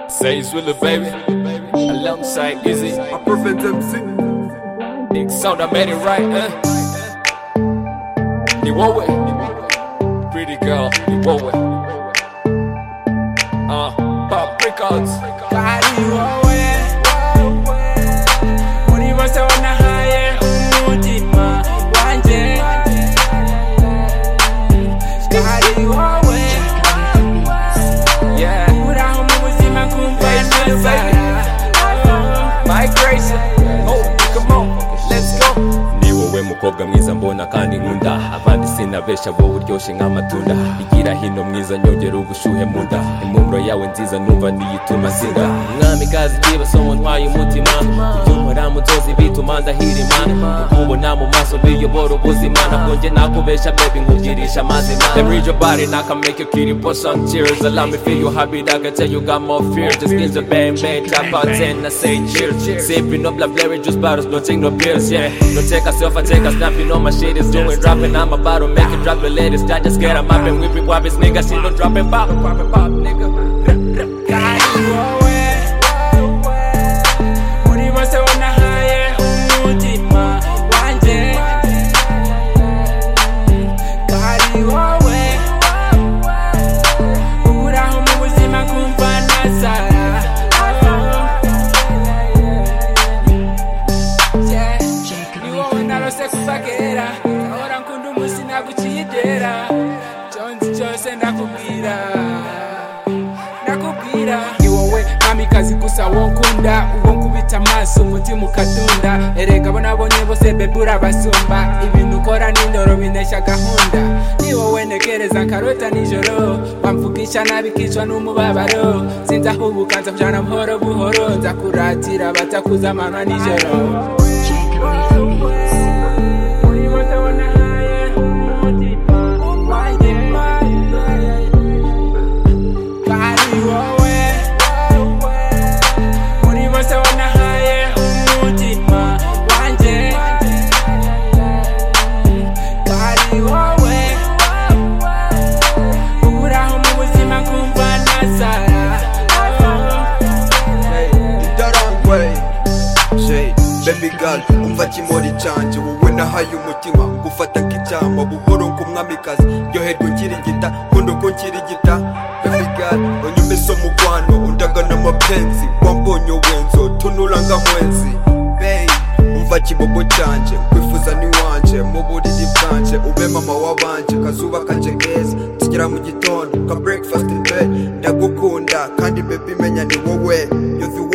Sage with the baby, alongside Izzy. I prevent MC. Big sound, I made it right, uh. You want it? Pretty girl, you want it? Uh, pop records. Kali wowe muri bose wanahaye umutima wanjye Kali wowe Yeah, uraho mu buzima kumva neza migration. Oh, come on, let's go. ni wowe mukobwa mwiza mbona kandi nkunda abandi sinabesha wowe uryoshye nk'amatunda igira hino mwiza nyongera ubushyuhe mu nda impumuro yawe nziza numva niyituma sinda mwami kazi kibasomo ntwaye umutima kubyumpora mu nzozi bituma ndahirima nkubona mu maso biyobora ubuzima ntabwo njye nakubesha bebi nkugirisha amazima Let me read your body and I can make you kitty put some tears Allow me feel your heartbeat I can tell you got more fear Just give the bang bang drop out 10 I say cheers Sipping up like berry juice bottles no take no pills yeah No take a selfie take a snap you know my shit is doing dropping I'm about to make it drop the latest I just get 'em up and whip it wop nigga shit no dropping pop pop pop nigga Kali wowe muri bose wanahaye umutima wanjye Kali wowe uraho mu buzima kumva neza Yeah, ni wowe narose kuva kera ahora nkunda umunsi nagukiyegera cyonzi cyose ndakubwira nakubwira ni wowe kamikazi gusa wonkunda ubwo nkubita amaso umutima ukadunda erega abo nabonye bose bebe urabasumba ibintu ukora n'indoro bineshya gahunda ni wowe ntekereza nkarota nijoro wamvugisha nabi kicwa n'umubabaro sinzahubuka nzakujyana buhoro buhoro nzakuratira batakuza amanywa nijoro Muri bose wanahaye umutima wanjye. Kali wowe muri bose wanahaye umutima wanjye Kali wowe uburaho mu buzima kumva nazara Darangwe. Shade. Baby girl, umva kimori canje wowe nahaye umutima gufata nk'icyama buhoro nk'umwamikazi ryoherwa ukiringita nkunda uko nkiringita Baby girl, unyumisa umukwano undagana amapenzi wambonye wenzo tunura nk'amwenzi Babe, umva kibogo canje kwifuza ni wanje mu buriri bwanje ube mama wabanje kazuba kanje keza tugera mu gitondo ka breakfast in bed ndagukunda kandi baby menya ni wowe you're the